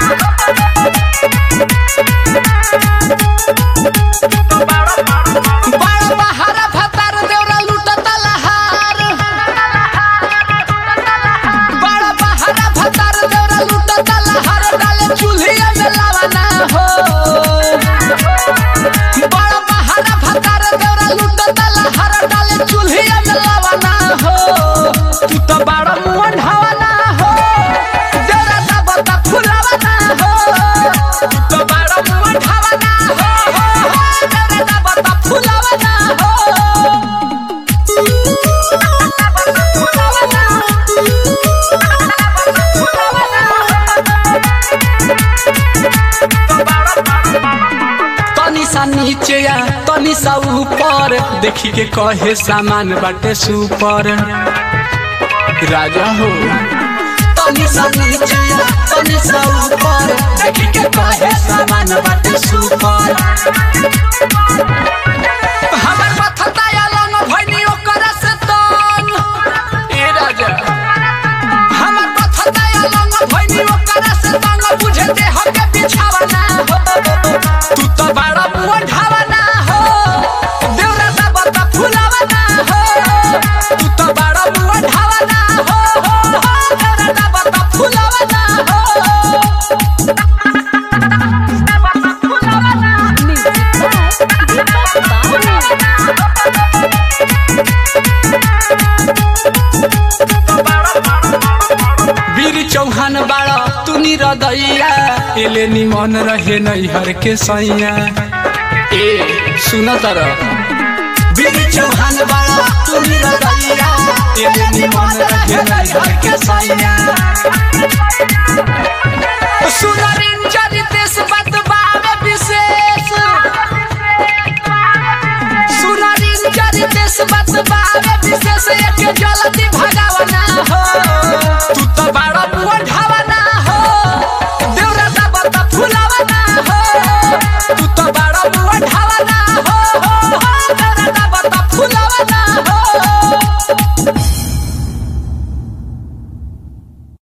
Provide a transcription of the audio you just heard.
बड़ बहारा भतार देवरा लूटता लहार बड़ बहारा भतार देवरा लूटता लहार डाले चूल्हिया में लावाना हो बड़ बहारा भतार देवरा लूटता लहार डाले चूल्हिया में लावाना हो तू तो बड़ा मुंह ढावाना हो देवरा दबता फुलावाना हो तू तो बड़ा मुंह ढावाना हो हो हो देवरा दबता फुलावाना हो तनी सा नीचे या तनी सा ऊपर देखी के कहे सामान बाटे सुपर राजा हो तनी सा नीचे या तनी सा ऊपर देखी के कहे सामान बाटे सुपर हमर माथा या लंग भइनी ओकर से तन ए राजा हमर माथा या लंग भइनी ओकर से तन बुझे दे हके बिछावना हो तू तो बड़ा मुंह ढावना हो देवरा दा बता फुलावना हो तू तो बड़ा मुंह ढावना हो हो हो देवरा दा बता फुलावना हो वीर चौहान बाड़ा तू निरदैया एले निमन रहे नैहर के सैया ए सुन तर वीर चौहान बाड़ा तू निरदैया एले निमन रहे नैहर के सैया सुनरिन चरितेश बदबावे विशेष सुनरिन चरितेश बदबावे विशेष एक जल्दी भगा